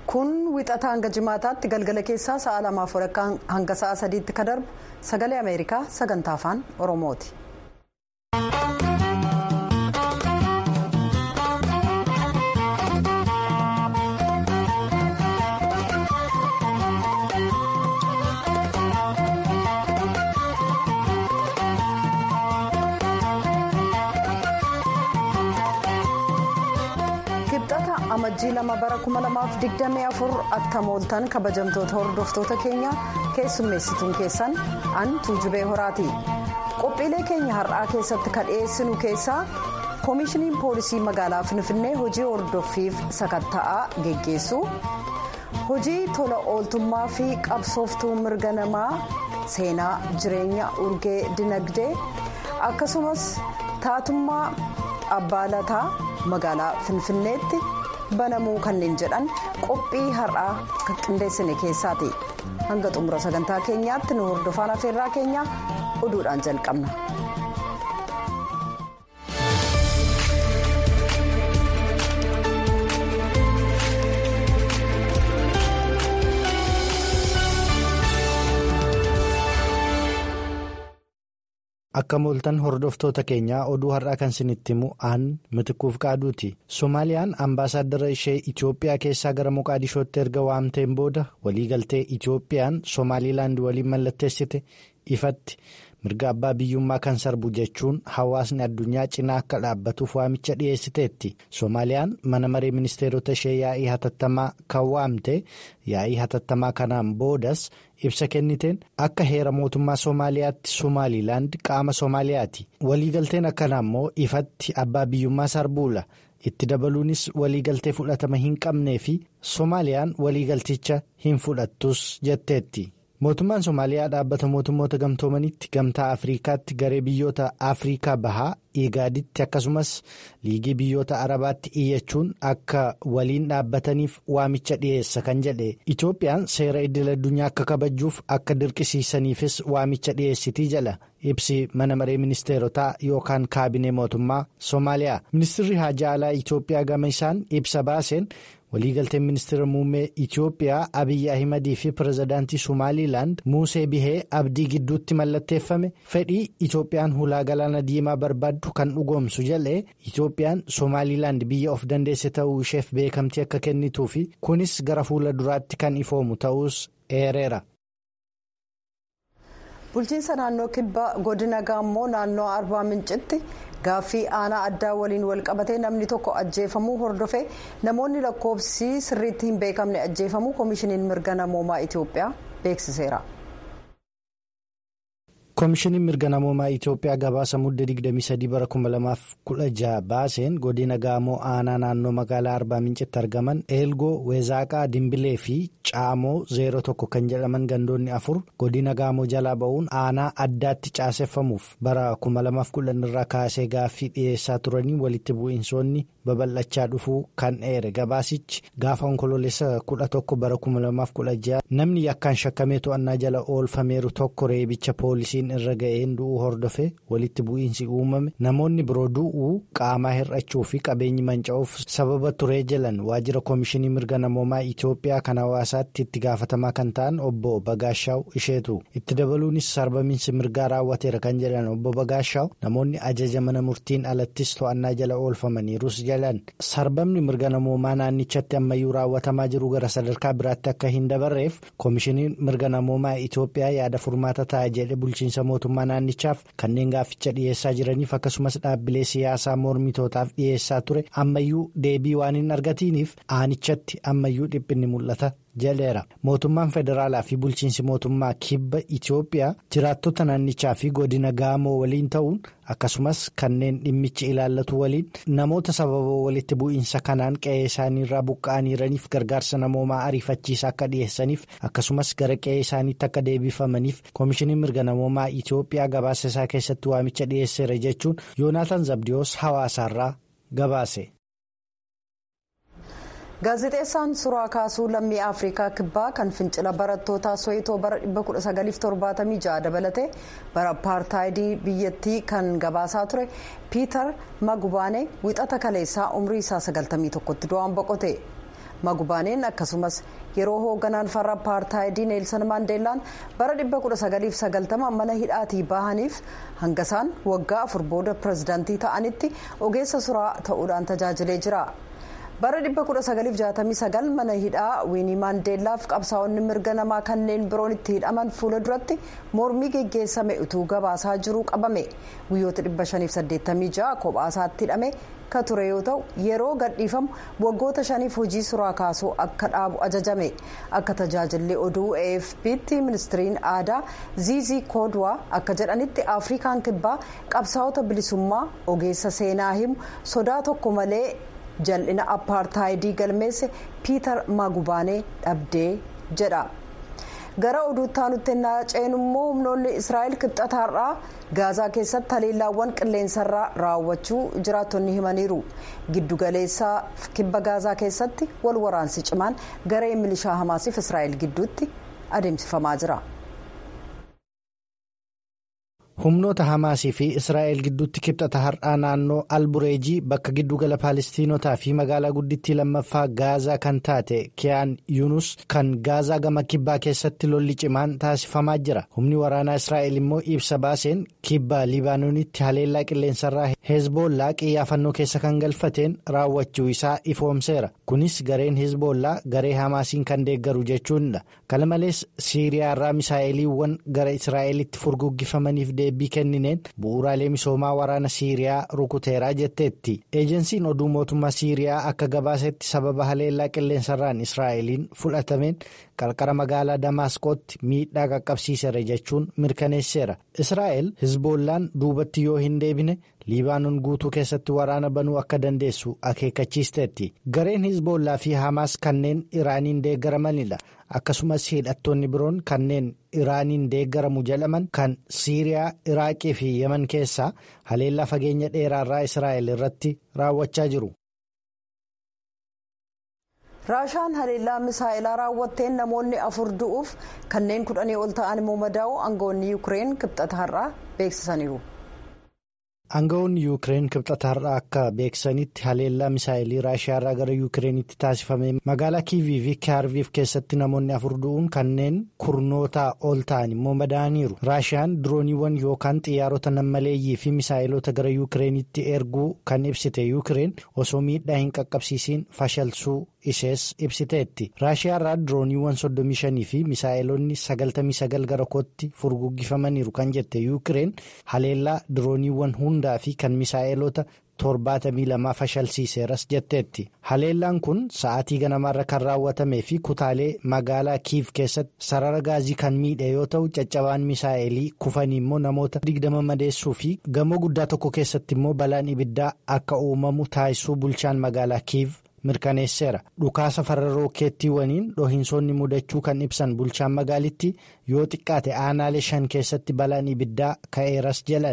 kun wixata hanga jimaataatti galgala keessaa sa'a lamaaf walakkaa hanga sa'a sadiitti ka darbu sagalee ameerikaa sagantaa afaan oromooti. amajjii lama bara 2024 akka mooltan kabajamtoota hordoftoota keenya keessummeessituun keessan an tuujubee horaati qophiilee keenya har'aa keessatti kan dhiyeessinu keessaa koomishiniin poolisii magaalaa finfinnee hojii hordoffiif sakatta'aa geggeessu hojii tola ooltummaa fi qabsooftuu mirga namaa seenaa jireenya urgee dinagdee akkasumas taatummaa abbaalataa magaalaa finfinneetti. banamuu kanneen jedhan qophii har'aa kan qindeessine keessaati hanga xumura sagantaa keenyaatti nu hordofaan afeerraa keenya oduudhaan jalqabna. akka mooltan hordoftoota keenyaa oduu har'aa kan isinitti himu aan mitikuuf qaaduuti soomaaliyaan ambaasaaddara ishee itiyoophiyaa keessaa gara moqaadishootti erga waamteen booda waliigaltee itiyoophiyaan soomaaliilaand waliin mallatteessite ifatti mirga abbaa biyyummaa kan sarbu jechuun hawaasni addunyaa cinaa akka dhaabbatuuf waamicha dhiyeessiteetti soomaaliyaan mana maree ministeerota ishee yaa'ii hatattamaa kan waamte yaa'ii hatattamaa kanaan boodas ibsa kenniteen akka heera mootummaa soomaaliyaatti soomaaliilaand qaama soomaaliyaati waliigalteen akkanaa immoo ifatti abbaa biyyummaa sarbuula itti dabaluunis waliigaltee fudhatama hin qabnee fi soomaaliyaan waliigalticha hin fudhattus jetteetti. mootummaan soomaaliyaa dhaabbata mootummoota gamtoomanitti gamtaa afriikaatti garee biyyoota afriikaa bahaa igaaditti akkasumas liigii biyyoota arabaatti iyyachuun akka waliin dhaabbataniif waamicha dhiyeessa kan jedhe itoophiyaan seera idil addunyaa akka kabajuuf akka dirqisiisaniifis waamicha dhiyeessitii jala ibsi mana maree ministeerotaa yookaan kaabinee mootummaa soomaaliyaa ministirri haajaa alaa itoophiyaa gama isaan ibsa baaseen. waliigalteen ministeera muummee itiyoophiyaa abiyyi ahimadii fi pirezidaantii somaaliilaand muusee bihee abdii gidduutti mallatteeffame fedhii itiyoophiyaan hulaa galaana diimaa barbaaddu kan dhugoomsu jedhe itiyoophiyaan somaaliilaand biyya of dandeesse ta'uu isheef beekamtii akka kennituu fi kunis gara fuula duraatti kan ifoomu ta'us eereera. bulchiinsa naannoo kibba godina gaammoo naannoo arbaa mincitti. gaaffii aanaa addaa waliin walqabatee namni tokko ajjeefamuu hordofee namoonni lakkoofsi sirriitti hin beekamne ajjeefamuu koomishiniin mirga namoomaa itiyoophiyaa beeksiseera. koomishiniin mirga namoomaa itiyoophiyaa gabaasa mudda 23 bara 2016 baaseen godina gaamoo aanaa naannoo magaalaa arbaa mincitti argaman eelgoo weezaaqaa dimbilee fi caamoo 01 kan jedhaman gandoonni afur godina gaamoo jalaa ba'uun aanaa addaatti caaseffamuuf bara 2010 irraa kaasee gaaffii dhiyeessaa turanii walitti bu'iinsoonni babal'achaa dhufuu kan eere gabaasichi gaafa onkoloolessa 11 bara 2016 namni yakkaan shakkamee to'annaa jala oolfameeru tokko reebicha poolisiin irra ga'een du'uu hordofe walitti bu'iinsi uumame namoonni biroo du'uu qaamaa hir'achuu fi qabeenyi manca'uuf sababa turee jiran waajjira koomishinii mirga namoomaa itiyoophiyaa kan hawaasaatti itti gaafatamaa kan ta'an obbo bagaashaaw isheetu itti dabaluunis sarbamiinsi mirgaa raawwateera kan jedhan obbo bagaashaaw namoonni ajaja mana murtiin alattis to'annaa jala oolfamaniirus jalan sarbamni mirga namoomaa naannichatti ammayyuu raawwatamaa jiru gara sadarkaa biraatti akka hin dabarreef koomishiniin mirga namoomaa itiyoophiyaa yaada furmaata ta'a jedhe bulchiinsa. mootummaa naannichaaf kanneen gaafficha dhiyeessaa jiraniif akkasumas dhaabbilee siyaasaa mormitootaaf dhiyeessaa ture ammayyuu deebii waan hin argatiniif aanichatti ammayyuu dhiphinni mul'ata jedheera mootummaan federaalaa fi bulchiinsi mootummaa kibba itiyoophiyaa jiraattota naannichaa fi godina gaamoo waliin ta'uun akkasumas kanneen dhimmichi ilaallatu waliin namoota sababa walitti bu'iinsa kanaan qe'ee isaaniirraa buqqa'aniiraniif gargaarsa namoomaa ariifachiisaa akka dhiyeessaniif akkasumas gara qe'ee isaaniitti akka deebifamaniif koomishiniin mirga namoomaa itiyoophiyaa gabaasa isaa keessatti waamicha dhiyeesseera jechuun yoonaataan zabdiyoos hawaasaarraa gabaase. gaazexeessaan suuraa kaasuu lammii afrikaa kibbaa kan fincila barattootaa soyitoo bara 1976 dabalatee bara apartaayidii biyyattii kan gabaasaa ture piiter magubaane wixata kaleessaa umrii isaa 91tti du'aan boqote magubaaneen akkasumas yeroo hoogganaan farra apartaayidii neelsan maandeellaan bara 1990 mana hidhaatii bahaniif hangasaan waggaa afur booda pirezidaantii ta'anitti ogeessa suraa ta'uudhaan tajaajilee jira. bara 1969 mana hidhaa wiinii maandeellaaf qabsaa'onni mirga namaa kanneen biroon itti hidhaman fuula duratti mormii geggeessame utuu gabaasaa jiruu qabame guyyoota 586 kophaasaatti hidhame ka ture yoo ta'u yeroo gadhiifamu waggoota shaniif hojii suraa kaasuu akka dhaabu ajajame akka tajaajilli oduu afp'tti ministiriin aadaa ziizii koodwaa akka jedhanitti afrikaan kibbaa qabsaa'ota bilisummaa ogeessa seenaa himu sodaa tokko malee. jal'ina apartaayidii galmeesse piitar magubaanee dhabdee jedha gara oduutti aanutti ceenu immoo humnoonni israa'el kibxataarraa gaazaa keessatti haleellaawwan qilleensarraa raawwachuu jiraattonni himaniiru giddugaleessaa kibba gaazaa keessatti wal waraansi cimaan garee milishaa hamaasiif israa'el gidduutti adeemsifamaa jira. humnoota hamaasii fi israa'el gidduutti kibxata har'aa naannoo albureejii bakka giddugala paalestiinotaa fi magaalaa guddittii lammaffaa gaazaa kan taate kiyaan yuunus kan gaazaa gama kibbaa keessatti lolli cimaan taasifamaa jira humni waraanaa israa'el immoo ibsa baaseen kibba libaanoonitti haleellaa qilleensarraa heezboollaa qiyyaafannoo keessa kan galfateen raawwachuu isaa ifoomseera kunis gareen heezboollaa garee hamaasiin kan deeggaru jechuudha kana malees siiriyaarraa misaa'eliiwwan gara israa'elitti furguggifamaniif deebii kennineen bu'uuraalee misoomaa waraana siiriyaa rukuteeraa jetteetti eejensiin oduu mootummaa siiriyaa akka gabaasetti sababa haleellaa qilleensarraan israa'eliin fudhatameen qarqara magaalaa damaasqootti miidhaa qaqqabsiiseera jechuun mirkaneesseera israa'el hizboollaan duubatti yoo hin deebine liibaanoon guutuu keessatti waraana banuu akka dandeessu akeekkachiisteetti gareen hizboollaa fi hamaas kanneen iraaniin deeggaramanidha akkasumas hidhattoonni biroon kanneen iraaniin deeggaramu jedhaman kan siiriyaa iraaqii fi yeman keessaa haleellaa fageenya dheeraarraa israa'el irratti raawwachaa jiru. raashaan haleellaa misaa'ilaa raawwatteen namoonni afur du'uuf kanneen kudhanii ol ta'an immoo madaa'u aangawoonni yuukireen kibxata har'aa beeksisaniiru. aangawoonni yuukireen kibxata har'aa akka beeksisanitti haleellaa misaa'ilii raashiyaarraa gara yuukireenitti taasifame magaalaa kiivii fi kaarviif keessatti namoonni afur du'uun kanneen kurnootaa ol ta'an immoo madaa'aniiru raashiyaan dirooniiwwan yookaan xiyyaarota nammaleeyyii fi misaa'ilota gara yuukireenitti erguu kan ibsite yuukireen osoo miidhaa hin qaqqabsiisiin fashalsuu ishees ibsiteetti raashiyaarraa dirooniiwwan 35 fi misaa'ilonni 99 gara kootti furguggifamaniiru kan jette yuukireen haleellaa dirooniiwwan hundaa fi kan misaa'ilota 72 fashalsiiseeras jetteetti haleellaan kun sa'aatii ganamaarra kan raawwatamee fi kutaalee magaalaa kiiv keessatti sarara gaazii kan miidhe yoo ta'u caccabaan misaa'elii kufanii immoo namoota 20 madeessuu fi gamoo guddaa tokko keessatti immoo balaan ibiddaa akka uumamu taasisuu bulchaan magaalaa kiiv. mirkaneesseera dhukaasa farra rookeettiiwwaniin dhohiinsoonni mudachuu kan ibsan bulchaan magaalitti yoo xiqqaate aanaalee shan keessatti balaan ibiddaa ka'eeras jedhan.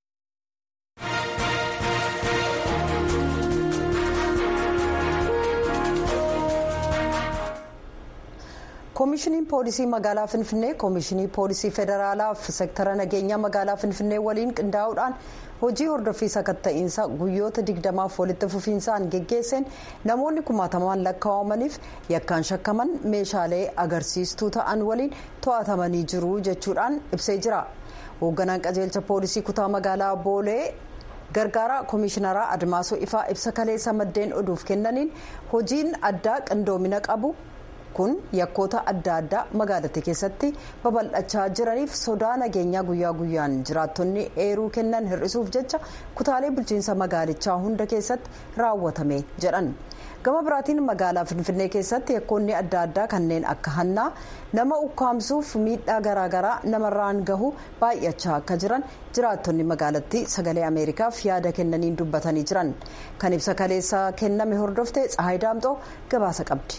koomishiniin poolisii magaalaa finfinnee koomishinii poolisii federaalaaf seektara nageenyaa magaalaa finfinnee waliin qindaa'uudhaan hojii hordoffii sakatta'iinsa guyyoota digdamaaf walitti fufiinsaan geggeesseen namoonni kumaatamaan lakkaa'amaniif yakkaan shakkaman meeshaalee agarsiistuu ta'an waliin to'atamanii jiru jechuudhaan ibsee jira hoogganaan qajeelcha poolisii kutaa magaalaa boolee gargaaraa koomishinaraa admaasoo ifaa ibsa kaleessa maddeen oduuf kennaniin hojiin addaa qindoomina qabu. kun yakkoota adda addaa magaalattii keessatti babal'achaa jiraniif sodaa nageenyaa guyyaa guyyaan jiraattonni eeruu kennan hir'isuuf jecha kutaalee bulchiinsa magaalichaa hunda keessatti raawwatame jedhan gama biraatiin magaalaa finfinnee keessatti yakkoonni adda addaa kanneen akka hannaa nama ukkaamsuuf miidhaa garaagaraa namarraan gahu baay'achaa akka jiran jiraattonni magaalattii sagalee ameerikaaf yaada kennaniin dubbatanii jiran kan ibsa kaleessa kenname hordofte tsahayi daamxoo gabaasa qabdi.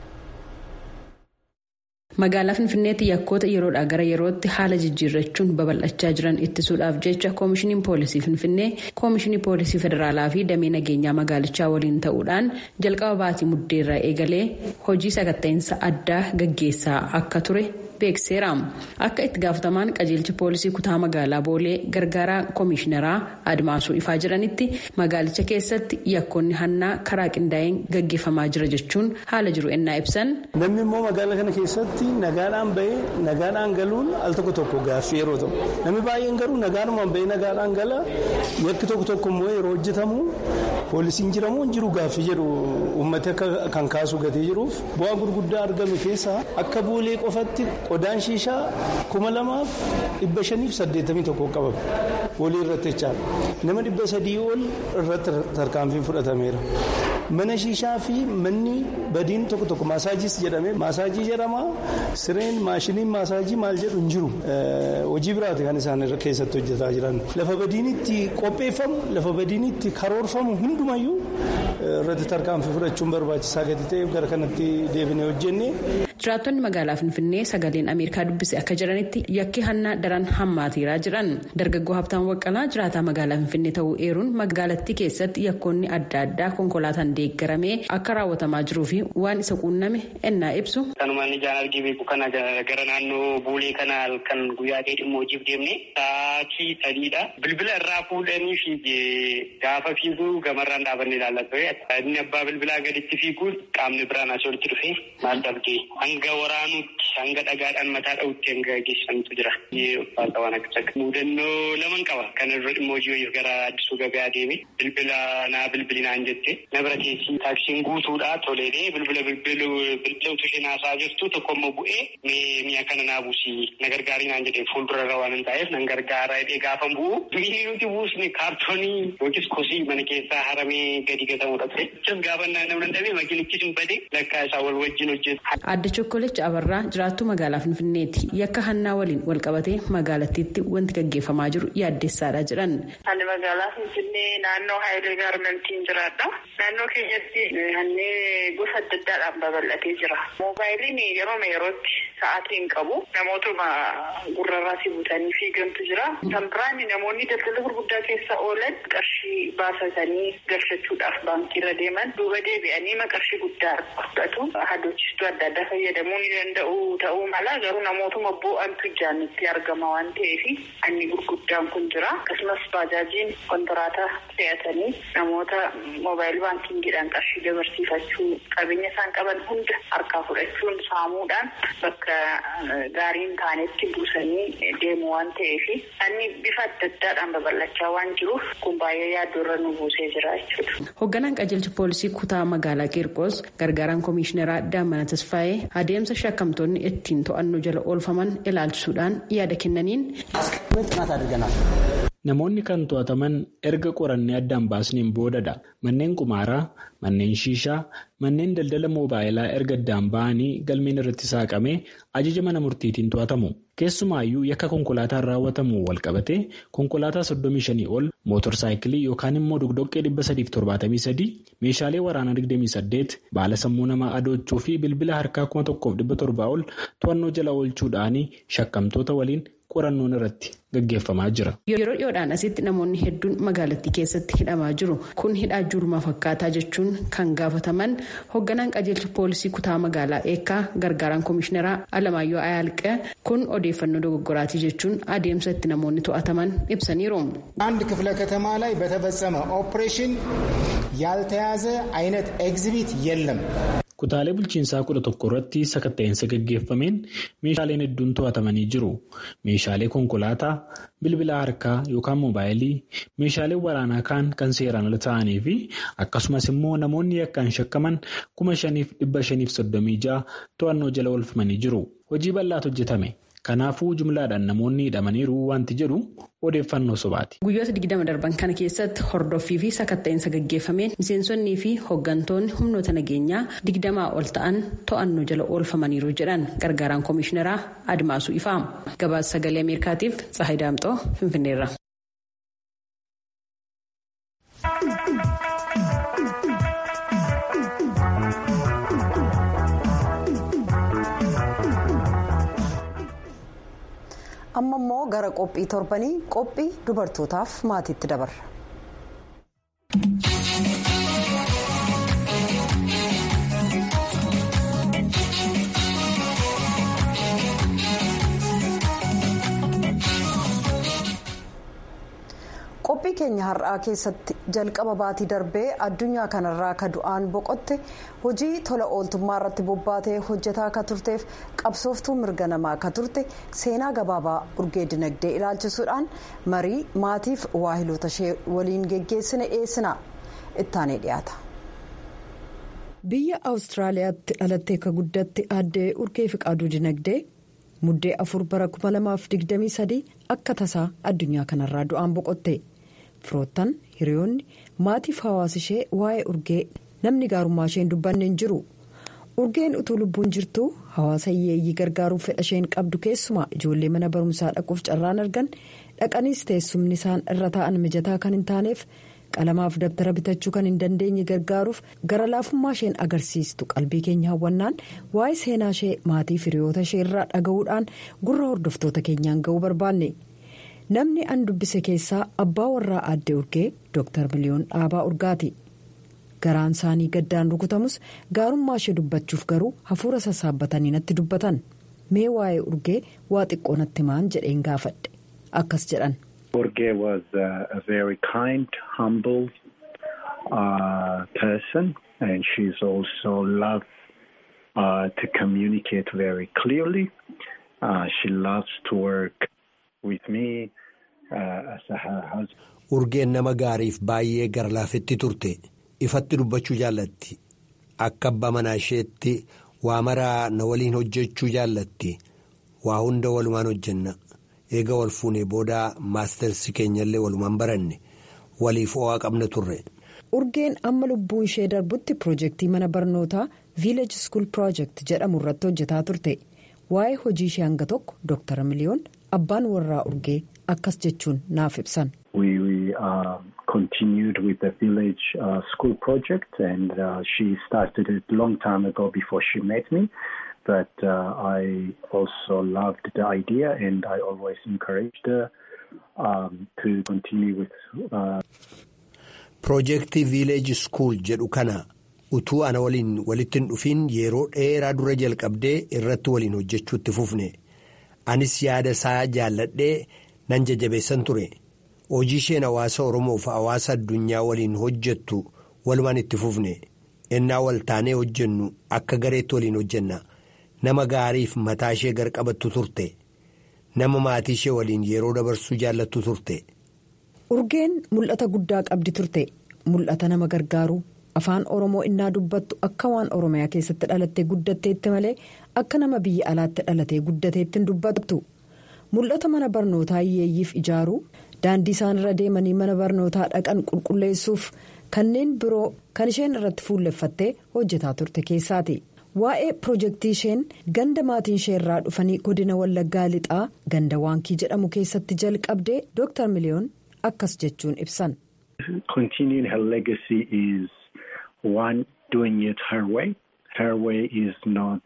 magaalaa finfinneetti yakkoota yeroodhaa gara yerootti haala jijjiirrachuun babal'achaa jiran ittisuudhaaf jecha koomishiniin poolisii finfinnee koomishinii poolisii federaalaa fi damee nageenyaa magaalichaa waliin ta'uudhaan jalqaba baatii muddeerraa eegalee hojii sakatta'insa addaa gaggeessaa akka ture beekseera akka itti gaafatamaan qajeelcha poolisii kutaa magaalaa boolee gargaaraa koomishineraa admaasuu ifaa jedhanitti magaalicha keessatti yakkoonni hannaa karaa qindaa'een gaggeeffamaa jira jechuun haala jiru ennaa ibsan. namni immoo magaalaa kana keessatti nagaadhaan bahee nagaadhaan galuun al tokko tokko gaaffii yeroo ta'u namni baay'een garuu nagaadhumaan bahee nagaadhaan gala yakki tokko tokko immoo yeroo hojjetamu poolisiin jiramoo hin jiru gaaffii jedhu uummati akka kan kaasu gatee jiruuf bu'aa gurguddaa argame keessaa akka boolee qofatti qodaan shiishaa kuma lamaaf dhibba shaniif saddeettamii tokko qabame boolee irratti jechaadha nama dhibba sadii ol irratti tarkaanfiin fudhatameera. mana shiishaa fi manni badiin tokko tokko maasaajis jedhame maasaajii jedhama sireen maashiniin maasaajii maal jedhu hin jiru hojii biraati kan isaan keessatti hojjetaa jiran lafa badiin itti qopheeffamu lafa badiin itti karoorfamu hundumayyuu irratti tarkaanfii fudhachuun barbaachisaa gadi ta'eef gara kanatti deebinee hojjenne. jiraattonni magaalaa finfinnee sagaleen ameerikaa dubbise akka jiranitti yakki hannaa daran hammaateeraa jiran dargaggoo habtaan waqqalaa jiraataa magaalaa finfinnee ta'uu eeruun magaalattii keessatti yakkoonni adda addaa konkolaataan deeggaramee akka raawwatamaa jiruu fi waan isa quunname ennaa ibsu. kanumaan ijaan argee beeku kana gara naannoo buulee kana kan guyyaa ta'e dhimma hojiif deemne sa'aatii sadiidha bilbila irraa fuudhanii fiigee gaafa fiiguu gamarraan dhaabannee ilaallatu inni abbaa bilbilaa gaditti fiiguu qaamni biraan asii olitti dhufee maal dhabdee hanga waraanuutti hanga dhagaadhaan mataa dha'utti hanga geessantu jira. Uffata waan akka mudannoo laman qaba. Kan irra dhimma hojii wayiif gara addisuu gabayaa deeme bilbila naa bilbilinaan jette na bira keessi taaksiin guutuudha toleedee bilbila bilbila utuu isheen haasaa jirtu tokko immoo bu'ee mee mi'a kana naa buusii na gargaarii naan jedhee fuuldura irra waan hin taa'eef nan gargaara jedhee gaafa bu'u mi'i nuti buusne kaartoonii yookiis kosii mana keessaa haramee gadi gatamudha ture. Achas gaafa namni dhabee makiinichis hin bade lakkaa isaa wal wajjin hojjetu. Adda Chokkolecha Abarraa jiraattuu magaalaa Finfinneeti. Yakka hannaa waliin wal qabatee magaalattiitti wanti gaggeeffamaa jiru yaaddessaadha jedhan. Ani magaalaa Finfinnee naannoo Haayilee Gaarmentiin jiraadha. Naannoo keenyatti hannee gosa adda addaadhaan babal'atee jira. Moobaayiliin yeroo yerootti sa'aatii hin qabu. Namootuma gurrarraasii butanii fiigantu jira. Kan biraan namoonni daldala gurguddaa keessa oolan qarshii baasatanii galfachuudhaaf baankiirra deeman duuba deebi'anii qarshii guddaa fudhatu. Hadoochistuu adda addaa fayyadamuu ni danda'u ta'uu mala garuu namootuma bu'antu ijaan itti argama waan ta'eef anni gurguddaan kun jira. Akkasumas baajaajiin kontiraataa fe'atanii namoota moobaayil baankiingiidhaan qarshii dabarsiifachuu qabeenya isaan qaban hunda harkaa fudhachuun saamuudhaan bakka gaariin taanetti buusanii deemu waan ta'eef anni bifa adda addaadhaan babal'achaa waan jiruuf kun baay'ee yaaddoorra nu buusee jira jechuudha. Hoogganaan qajeelcha poolisii kutaa magaalaa Qiirqoos gargaaraan koomishineraa Daamana Tasfaayee adeemsa shakkamtoonni ittiin to'annoo jala oolfaman ilaalchisuudhaan yaada kennaniin. Namoonni kan to'ataman erga qorannee addaan baasneen boodadha. Manneen qumaaraa, manneen shiishaa, manneen daldala moobaayilaa erga addaan ba'anii galmeen irratti saaqamee ajaja mana murtiitiin to'atamu. Keessumaayyuu yakka konkolaataan raawwatamu wal qabatee konkolaataa 35 ol mootorsaayikilii yookaan immoo dogdoqqee 373 meeshaalee waraanaa 28 baala sammuu namaa adoochuu fi bilbila harkaa 1700 ol to'annoo jala oolchuudhaan shakkamtoota waliin qorannoon irratti gaggeeffamaa jira. Yeroo dhiyoodhaan asitti namoonni hedduun magaalattii keessatti hidhamaa jiru. Kun hidhaa jurumaa fakkaataa jechuun kan gaafataman hoogganaan qajeelcha poolisii kutaa magaalaa eekkaa gargaaraan koomishineraa Alamaayyoo Ayaalqee kun odeeffannoo dogoggoraatii jechuun adeemsa itti namoonni to'ataman ibsaniiru. አንድ ክፍለ ከተማ ላይ በተፈጸመ ኦፕሬሽን ያልተያዘ አይነት ኤግዚቢት የለም። Kutaalee bulchiinsaa kudha tokko irratti sakatta'insa gaggeeffameen meeshaaleen hedduun to'atamanii jiru. Meeshaalee konkolaataa, bilbila harkaa yookaan moobaayilii, meeshaaleen waraanaa kaan kan seeraan ala ta'anii fi akkasumas immoo namoonni yakkaan shakkaman kuma shaniif dhibba shaniif soddomii ja'a to'annoo jala oolfamanii jiru. Hojii bal'aatu hojjetame. Kanaafuu jumlaadhaan namoonni hidhamaniiru wanti jedhu odeeffannoo sobaati. Guyyoota digdama darban kana keessatti hordoffii fi sakatta'insa gaggeeffameen miseensonnii fi hooggantoonni humnoota nageenyaa digdamaa ol ta'an to'annoo jala oolfamaniiru jedhan gargaaraan koomishineraa Admaasuu Ifaa. Gabaasa sagalee Ameerikaatiif Tsahayi Daamxoo Finfinneerra. amma immoo gara qophii torbanii qophii dubartootaaf maatiitti dabarra. qophii keenya har'aa keessatti jalqaba baatii darbee addunyaa kanarraa ka du'aan boqotte hojii tola ooltummaa irratti bobbaatee hojjetaa ka turteef qabsooftuu mirga namaa ka turte seenaa gabaabaa urgee dinagdee ilaalchisuudhaan marii maatiif waahiloota ishee waliin geggeessine dhiyeessina ittaanee dhiyaata. biyya awustiraaliyaatti dhalattee ka guddatte aaddee urgee fiqaaduu dinagdee. muddee afur bara 2023 akka tasaa addunyaa kanarraa du'aan boqotte firoottan hiriyoonni maatiif hawaasa ishee waa'ee urgee namni gaarummaa isheen dubbanne hin jiru urgeen utuu lubbuun jirtu hawaasa hiyyeeyyii gargaaruuf fedha isheen qabdu keessumaa ijoollee mana barumsaa dhaquuf carraan argan dhaqaniis teessumni isaan irra taa'an mijataa kan hin taaneef. qalamaaf dabtara bitachuu kan hin dandeenye gargaaruuf gara laafummaa isheen agarsiistu qalbii keenya hawwannaan waa'ee seenaa ishee maatii hiriyoota ishee irraa dhaga'uudhaan gurra hordoftoota keenyaan ga'uu barbaanne namni an dubbise keessaa abbaa warraa aaddee urgee dooktar miliyoon dhaabaa urgaati garaan isaanii gaddaan rukutamus gaarummaa ishee dubbachuuf garuu hafuura sassaabbatanii natti dubbatan mee waa'ee urgee waa xiqqoo natti himaan jedheen gaafadhe akkas jedhan. Urgee was uh, a very kind, humble uh, person, and she's also loved uh, to communicate very clearly. she loves to work with me as a husband. Urgeen nama gaariif baay'ee garlaafetti turte ifatti dubbachuu jaallatti akka abbaa manaa isheetti waa maraa na waliin hojjechuu jaallatti waa hunda walumaan hojjenna. eega wal fuunee booda maastarsi keenyallee walumaan baranne waliif ho'aa qabna turre. urgeen amma lubbuun ishee darbutti piroojeektii mana barnootaa viileej skuul piroojeekt jedhamu irratti hojjetaa turte waa'ee hojii ishee hanga tokko dooktara miliyoon abbaan warraa urgee akkas jechuun naaf ibsan. We uh, continued with the village uh, school project and uh, she started it long time ago before she met me. But uh, I also loved the idea and I always encouraged her um, to continue with. Uh... Piroojeektii Viileej Skuul jedhu kana utuu ana waliin walitti hin dhufiin yeroo dheeraa dura jalqabdee irratti waliin hojjechuutti fufne. Anis yaada isaa jaalladhee nan jajabeessan ture. Hojii isheen hawaasa Oromoof hawaasa addunyaa waliin hojjettu walumaan itti fufne. Ennaa wal taanee hojjennu akka gareetti waliin hojjenna. nama gaariif mataa ishee garqabattu turte nama maatii ishee waliin yeroo dabarsuu jaallattu turte. urgeen mul'ata guddaa qabdi turte mul'ata nama gargaaru afaan oromoo innaa dubbattu akka waan oromiyaa keessatti dhalattee guddatteetti malee akka nama biyya alaatti dhalatee guddateetti hin dubbattu mul'ata mana barnootaa hiyyeeyyiif ijaaruu daandii isaan irra deemanii mana barnootaa dhaqan qulqulleessuuf kanneen biroo kan isheen irratti fuulleffattee hojjetaa turte keessaati. waa'ee piroojeektii isheen ganda maatiin ishee irraa dhufanii godina wallaggaa lixaa ganda waankii jedhamu keessatti jalqabdee dooktar miliyoon akkas jechuun ibsan. Continuing her legacy is one doing it her way. Her way is not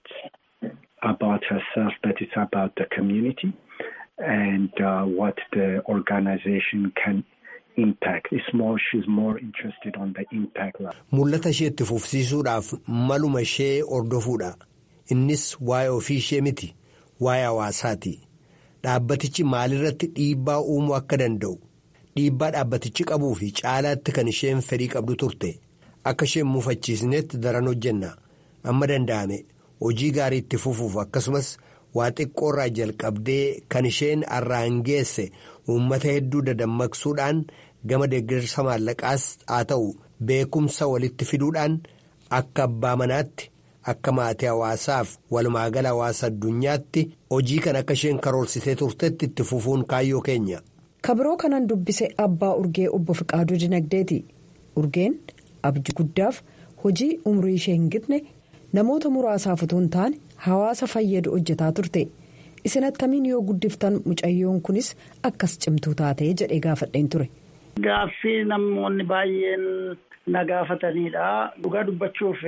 about herself but it's about the community and uh, what the organization can impact. It's more, she's more interested on the impact level. Mul'ata ishee itti fufsiisuudhaaf maluma ishee hordofuudha. Innis waa'ee ofii ishee miti. Waa'ee hawaasaati. Dhaabbatichi maalirratti dhiibbaa uumuu akka danda'u. Dhiibbaa dhaabbatichi qabuu fi caalaatti kan isheen fedhii qabdu turte. Akka isheen mufachiisnetti daran hojjenna. Amma danda'ame hojii gaarii itti fufuuf akkasumas waa xiqqoorraa jalqabdee kan isheen arraan geesse. uummata hedduu dadammaqsuudhaan gama deeggarsa maallaqaas haa ta'u beekumsa walitti fiduudhaan akka abbaa manaatti akka maatii hawaasaaf walumaagala hawaasa addunyaatti hojii kan akka isheen karoorsitee turtetti itti fufuun kaayyoo keenya. kabiroo kanan dubbise abbaa urgee obbo Fiqaaduu Dinagdeeti urgeen abjuu guddaaf hojii umrii ishee hin gitne namoota muraasaaf utuu hin taane hawaasa fayyadu hojjetaa turte. isin attamiin yoo guddiftan mucayyoon kunis akkas cimtuu taatee jedhee gaafadheen ture. Gaaffii namoonni baay'een na gaafatanidha. Dhugaa dubbachuuf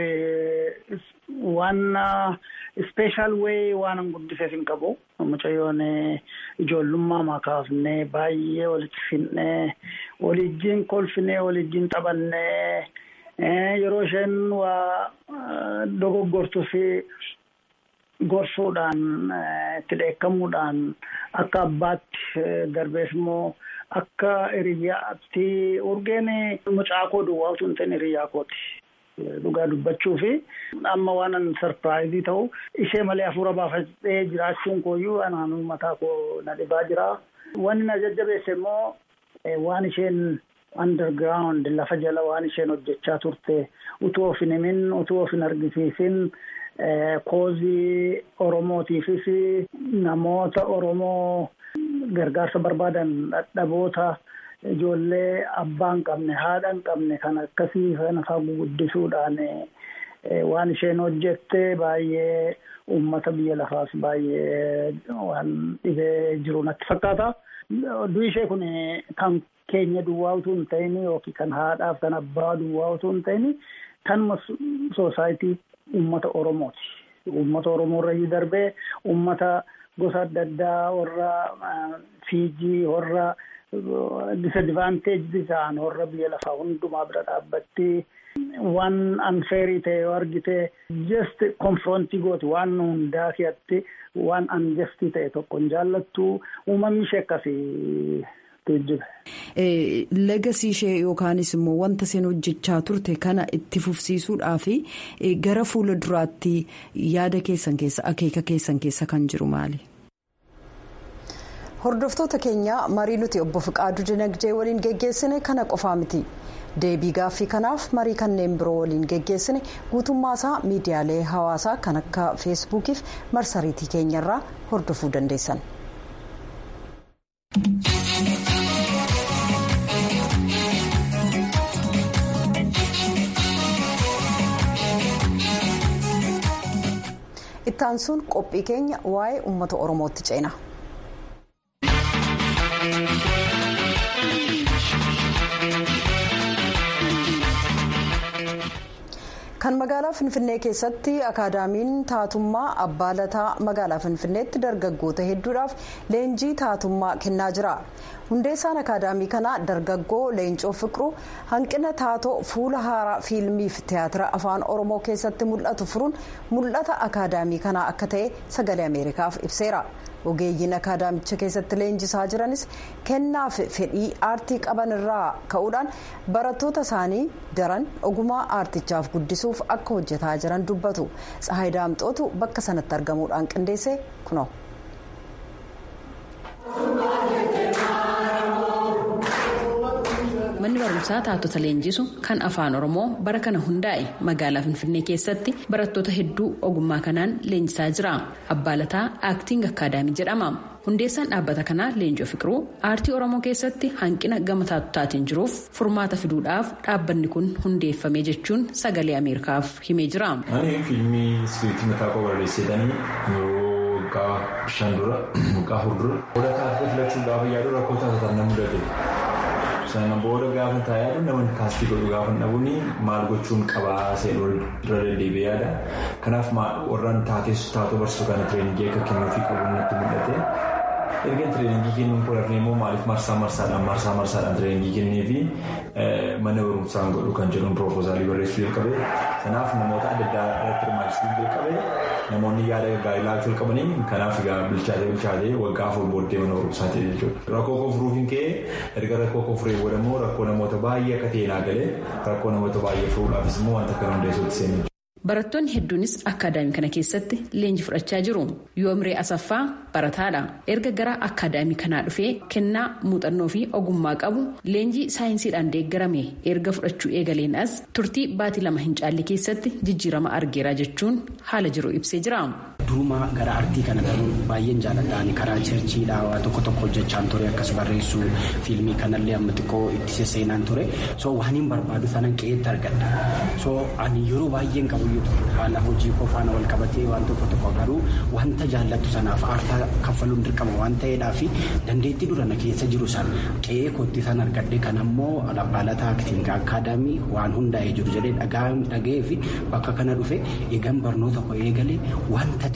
waan ispeeshaal wayii waan guddifeef hin qabu. Mucayyoon ijoollummaa makaafnee baay'ee walitti finnee walijjiin kolfinee walijjiin taphannee yeroo isheen waa dogoggortuu fi. gorsuudhaan itti dheekkamuudhaan akka abbaatti darbees immoo akka hiriyyaatti urgeen mucaa koo duwwaa utuu hin ta'in hiriyyaa kooti. Dhugaa dubbachuu fi amma waan an sarpiraayizii ta'u ishee malee hafuura baafadhee jiraachuun kooyyuu anaanuu mataa koo na dhibaa jira. Wanni na jajjabeesse immoo waan isheen underground lafa jala waan isheen hojjechaa turte utuu of hin himin utuu of hin argisiisin koozii oromootiifis namoota oromoo gargaarsa barbaadan dhadhaboota ijoollee abbaa hin qabne haadha hin qabne kan akkasii kana fagoo guddisuudhaan waan isheen hojjette baay'ee uummata biyya lafaas baay'ee waan dhibee jiru natti fakkaata. Du'i ishee kun kan keenya duwwaa utuu hin ta'in yookiin kan haadhaaf kan abbaa duwwaa utuu hin ta'in kanuma soosaayitii uummata Oromooti. Uummata Oromoo irra darbee uummata gosa adda addaa warra Fiijii warra disadvanteejii ta'an warra biyya lafaa hundumaa bira dhaabbatti waan anfeerii ta'e yoo argite just konfrontii gooti waan hundaa keessatti waan anjestii ta'e tokko hin jaallattu uumamni ishee akkasii tuujjibe. Legasii ishee yookaanis immoo wanta isheen hojjechaa turte kana itti fufsiisuudhaa fi gara fuula duraatti yaada keessan keessa akeeka keessan keessa kan jiru maali? Hordoftoota keenya marii nuti obbo Fiqaaduu Dinagdee waliin geggeessine kana qofaa miti. Deebii gaaffii kanaaf marii kanneen biroo waliin geggeessine guutummaasaa miidiyaalee hawaasaa kan akka feesbuukiif marsariitii keenyarraa hordofuu dandeessan. ittaansuun qophii keenya waa'ee uummata oromootti ceena. kan magaalaa finfinnee keessatti akaadaamiin taatummaa abbaa lataa magaalaa finfinneetti dargaggoota hedduudhaaf leenjii taatummaa kennaa jira hundeessaan akaadaamii kanaa dargaggoo leencoo fiqiruu hanqina taatoo fuula haaraa fiilmiif tiyaatira afaan oromoo keessatti mul'atu furuun mul'ata akaadaamii kanaa akka ta'e sagalee ameerikaaf ibseera. ogeeyyiin akaadaamicha keessatti leenjisaa jiranis kennaaf fedhii aartii qaban irraa ka'uudhaan barattoota isaanii daran ogummaa aartichaaf guddisuuf akka hojjetaa jiran dubbatu tsahayi daamxootu bakka sanatti argamuudhaan qindeesse kunoo. manni barumsaa taatota leenjisu kan afaan oromoo bara kana hundaa'e magaalaa finfinnee keessatti barattoota hedduu ogummaa kanaan leenjisaa jira abbaalataa aaktiin akkaadaamii jedhama hundeessaan dhaabbata kanaa leencoo fiqiruu aartii oromoo keessatti hanqina gama taatotaatiin jiruuf furmaata fiduudhaaf dhaabbanni kun hundeeffame jechuun sagalee ameerikaaf himee jira. ani fiilmii iskiriiptii mataa koo barreessetanii yeroo waggaa shan dura waggaa afur dura booda taatota filachuun gaafa yaadu rakkoo taatotaan na mudate. sana booda gaafa taa'ee namoonni kaastii godhu gaafa dhabuun maal gochuun qabaa seenuu dura deddeebi'ee yaada kanaaf warraan taateessu taatoo barsiisuu kana tireeningii akka kennuufii qabu natti mul'ate erga tireeningii kennuun poolafni immoo maaliif marsaa marsaadhaan marsaa marsaadhaan tireeningii kennee fi mana barumsaan godhu kan jedhuun piroopoozaalii barreessuu jalqabe kanaaf namoota adda addaa irratti hirmaachisuu jalqabe namoonni yaada gaarii laachuu jalqabanii kanaaf egaa bilchaatee bilchaatee waggaa afur booddee mana barumsaa ta'e jechuudha. Rakkoo koo furuuf hin ka'e erga rakkoo koo furee booda immoo rakkoo namoota baay'ee akka ta'e naa galee rakkoo namoota baay'ee furuudhaafis immoo wanta kana hundeessuutti seenee Barattoonni hedduunis akkaadaamii kana keessatti leenji fudhachaa jiru. Yoomree Asaffaa barataadha. Erga gara akkaadaamii kanaa dhufee kennaa muuxannoo fi ogummaa qabu leenjii saayinsiidhaan deeggarame erga fudhachuu eegaleen as turtii baatii lama hin caalle keessatti jijjiirama argeera jechuun haala jiru ibsee jira. Durumaa gara artii kana galuun baay'een jaalladhaan karaa cheerchiidhaa waa tokko tokko hojjechaan ture akkas barreessuu fiilmii kanallee amma xiqqoo itti sesseenaan ture so waan hin barbaadu sanan qe'eetti argadha so ani yeroo baay'een qabuyyuu haala hojii koo faana wal qabatee waan tokko tokko garuu wanta jaallattu sanaaf aarsaa kaffaluun dirqama waan ta'eedhaa fi dandeettii dura na keessa jiru san qe'ee kootti san argadhe kan ammoo abbaalataa aktiin akkaadaamii waan hundaa'ee jiru jedhee dhaga'ee fi bakka kana dhufe eegan barnoota koo eegalee wanta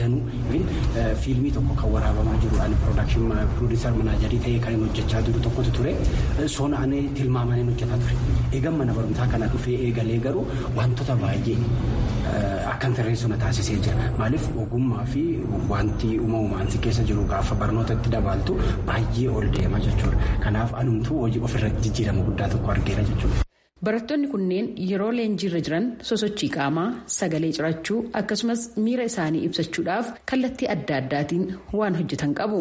danuu fiilmii tokko kan waraabamaa jiru ani piroodakshin piroodiisar manaajarii ta'ee kan hojjechaa jiru tokkotu ture soona ani tilmaamanii hojjetaa ture eegan mana barumsaa kana dhufee eegalee garuu wantoota baay'ee akkan sirreessu na taasisee jira maaliif ogummaa fi wanti uumamumaan si keessa jiru gaafa barnootatti dabaltu baay'ee ol deema jechuudha kanaaf anumtuu hojii ofirratti jijjiirama guddaa tokko argeera jechuudha. Barattoonni kunneen yeroo leenjiirra jiran sosochii qaamaa sagalee cirachuu akkasumas miira isaanii ibsachuudhaaf kallattii adda addaatiin waan hojjetan qabu.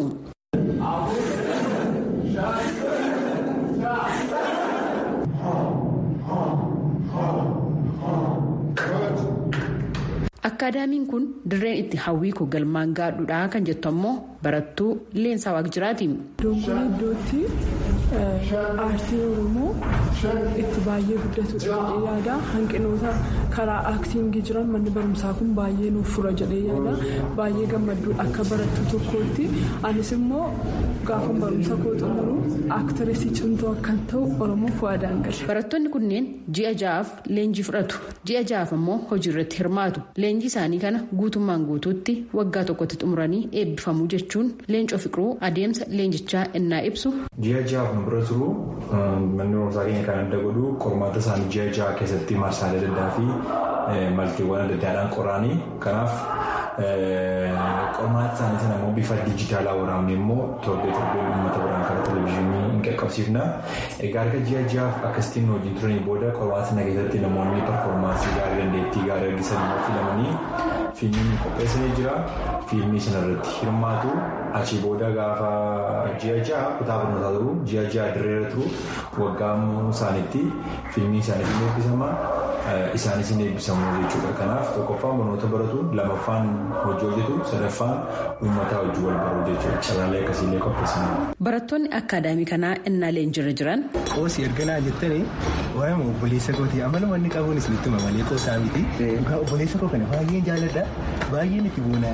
Akkaadaamiin kun dirreen itti hawwii koo galmaan gaadhuudha kan jettu ammoo barattuu Leensaa Waaqjiraati. Iddoon kun iddootti aartiin Oromoo itti baay'ee guddatudha jedhee yaada. Hanqinoota karaa aaktiingii jiran manni barumsaa kun baay'ee nuuf fura jedhee yaada. Baay'ee gammadduu akka barattuu tokkootti. Anis immoo gaafa barumsa koo xumuru aaktiresii cimtuu akkan ta'u Oromoof waadaan gala. Barattoonni kunneen ji'a ja'aaf leenjii fudhatu. Ji'a ja'aaf ammoo hojii irratti hirmaatu. Leenjii isaanii kana guutummaan guutuutti waggaa tokkotti xumuranii eebbifamuu jechuun leencoo fiqiruu adeemsa leenjichaa innaa ibsu. Ji'a ja'aaf nu bira turu manni barumsaa keenya kan adda godhu qormaata isaanii ji'a ja'a keessatti marsaalee adda addaa fi maltiiwwan adda addaadhaan qoraanii kanaaf qormaata isaanii sana immoo bifa dijitaalaa waraabne immoo torbee torbee uummata biraan karaa televizyiinii hin qaqqabsiifna. Egaa erga ji'a ja'aaf akkasittiin hojii turanii booda qormaata sana keessatti namoonni performaansii gaarii dandeettii gaarii argisan immoo filamanii fiilmiin qopheessanii jira. Fiilmii sana irratti hirmaatu achii booda gaafa ji'a ja'a kutaa barnootaa turu ji'a ja'a dirreera turu waggaa isaaniitti fiilmii isaaniif hin eebbisama. Isaanis hin eebbisamu jechuudha. Kanaaf tokkoffaan barnoota baratu lamaffaan hojii hojjetu sadaffaan uummataa hojii wal baruu jechuudha. Carraalee akkasiillee qopheessanii. Barattoonni akkaadaamii kanaa innaa leenjirra jiran. Qoosii erganaa jettanii waa'ee obboleessa kooti amaluma inni qabuun isinitti malee qoosaa miti. Obboleessa koo kana baay'een jaalladha. Baay'een itti boona.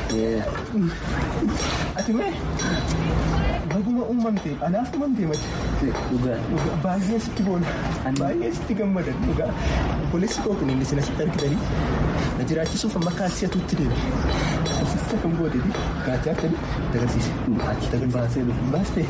Ati mee baguma uumamte anaaf uumamte mati. Baay'ee sitti boona. Baay'ee sitti gammadan dhugaa. Obboleessi koo kun inni sin asitti argitanii na jiraachisuuf amma kaasii atuutti deeme. Asitti akkam gooteeti kaachaa akkanii agarsiise. Achi baasee baastee.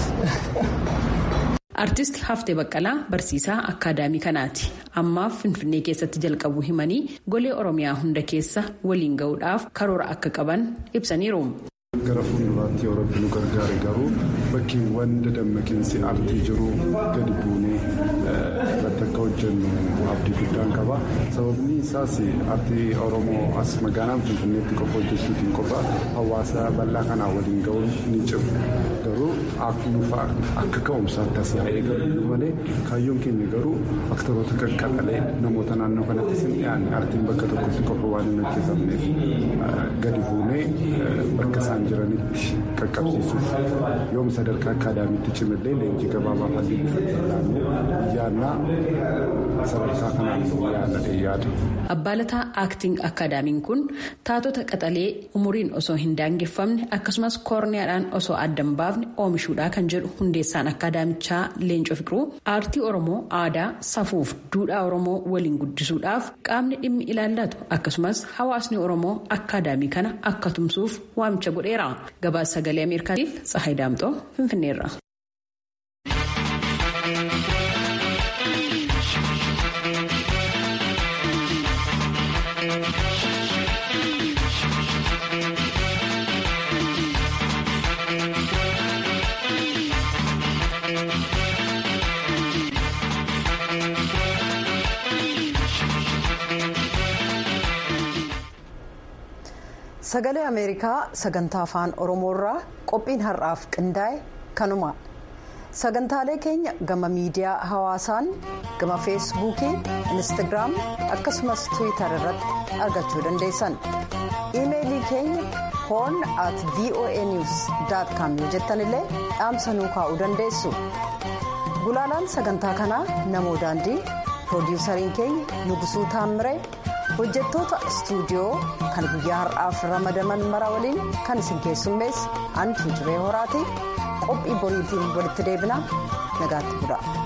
Artisti Haftee Baqqalaa barsiisaa akkaadaamii kanaati. Ammaaf Finfinnee keessatti jalqabuu himanii golee Oromiyaa hunda keessa waliin gahuudhaaf karoora akka qaban ibsaniiru. Gara fuulduraatti yoo rabbi nu gargaare garuu bakkeewwan dadammaqiinsi aartii jiru gadi buunee irratti akka hojjennu abdii guddaan qaba. Sababni isaas aartii Oromoo as magaalaan Finfinneetti qofa hojjechuutiin qofa hawaasa bal'aa kanaa waliin gahuun ni cimu. Garuu nufa akka ka'umsaatti as yaa'ee galu malee kaayyoon keenya garuu aktoroota qaqqabalee namoota naannoo kanattis hin dhiyaanne aartiin bakka tokkotti qofa waan hin hojjetamneef gadi buunee bakka isaan jiranitti qaqqabsiisuuf yoom sadarkaa akkaadaamiitti cimillee leenjii gabaabaa halliin fayyadamu yaannaa sadarkaa kanaan yaadadhe yaada. Abbaalataa Aakting Akkaadaamiin kun taatota qaxalee umuriin osoo hin daangeffamne akkasumas koorniyaadhaan osoo addan baafne oomishuudhaa kan jedhu hundeessaan akkaadaamichaa Leencoo Fiqiruu aartii Oromoo aadaa safuuf duudhaa Oromoo waliin guddisuudhaaf qaamni dhimmi ilaallatu akkasumas hawaasni Oromoo akkaadaamii kana akka tumsuuf waamicha godheera. Gabaasa sagalee Ameerikaatiif Tsahayi Daamxoo Finfinneerra. sagalee ameerikaa sagantaa afaan oromoorraa qophiin har'aaf qindaa'e kanuma sagantaalee keenya gama miidiyaa hawaasaan gama feesbuukii instagiraam akkasumas tiwiitar irratti argachuu dandeessan iimeelii keenya hoon at voa news com yoo jettan illee dhaamsa nuu kaa'uu dandeessu gulaalaan sagantaa kanaa namoo daandii piroodiwusariin keenya nugusuu taammiree. hojjettoota istuudiyoo kan guyyaa har'aaf ramadaman mara waliin kan isin keessummeessu antu jiree horaati qophii boriitiin walitti deebina nagaatti bula.